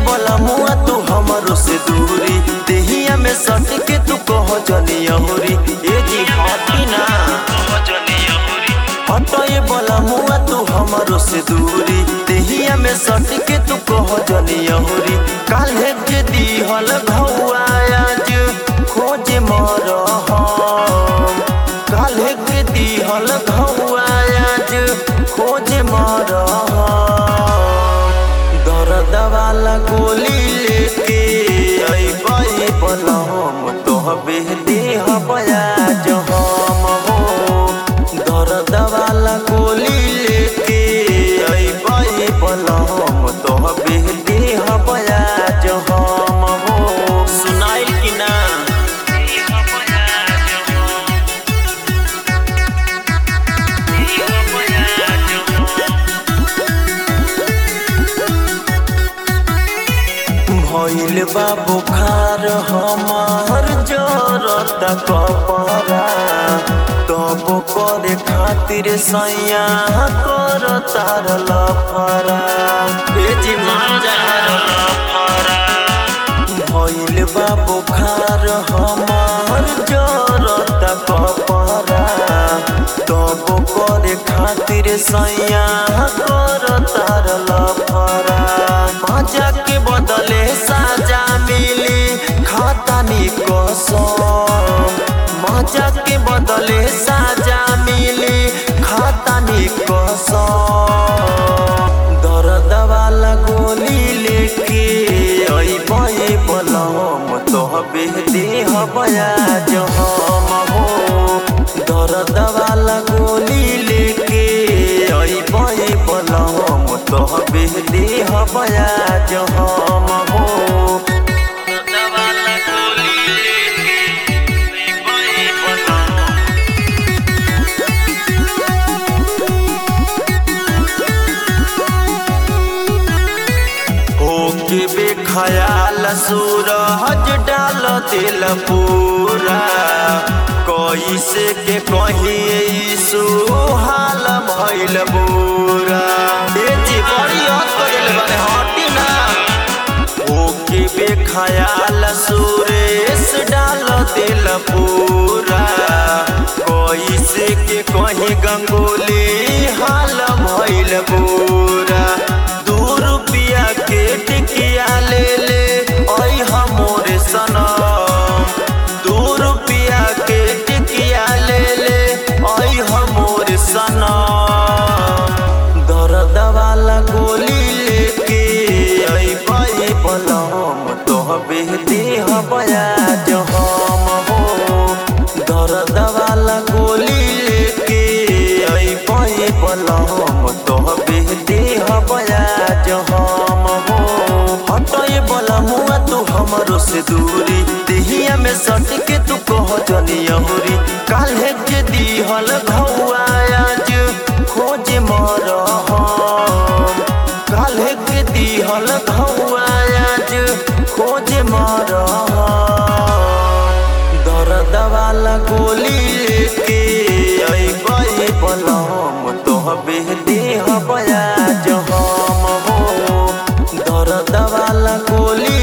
बोला मुआ तू हमरो से दूरी देहिया में सट के तू कह जनी अहुरी ए जी हटी ना हटए बोला मुआ तू हमरो से दूरी देहिया में सट के तू कह जनी अहुरी काल्हे के दीहल घौआ आज खोज मर हम काल्हे के दीहल घौआ आज खोज मर हम दर्द वाला गोली लेके अइबै बनम तोहबे देह बयाज हम हो दर्द वाला गोली लेके अइबै बनम तोहबे देह बयाज हम हो सुनाइल कि ना भइल बा बुखार हमार जरत कपरा तब करे खातिर सैया कर तार लफरा बेजी मार लफरा भइल बा बुखार हमार जरत कपरा तब करे खातिर सैया कर तार लफरा मजा के बदले साजा मिली खातानी कसम मजा के बदले साजा मिली खातानी कसम दर्द वाला गोली लेके अइबै बलम तोहबे देह बयाज हम हो दर्द वाला गोली लेके अइबै बलम तोहबे देह बयाज हम हो दर्द वाला गोली लेके अइबै बलम होके बेखयाल सूरज डाल दिल पूरा कैसे के कही सुहाल भइल बुरा ए जी बड़ी हद कइल बारे हटी ना होके बेखयाल सुरेश डाल दिल पूरा कैसे के कही गंगोली हाल भइल बुरा दू रुपया के टिकिया ले ले ओइ हमोरे सनम दू रुपया के टिकिया ले ले ओइ हमोरे सनम दर्द वाला गोली लेके अइबै बलम तोहबे देह बयाज हम हो दर्द वाला गोली लेके अइबै बलम तोहबे देह बयाज हम हो हटए बलमुआ तू हमरो से दूरी देहिया में सट के तू कह जनी अहुरी काल्हे के दीहल घौआ आज खोज मर हम काल्हे के दीहल घौआ आज खोज मर हम दर्द वाला गोली लेके अइबै बलम तोहबे देह बयाज हम हो दर्द वाला गोली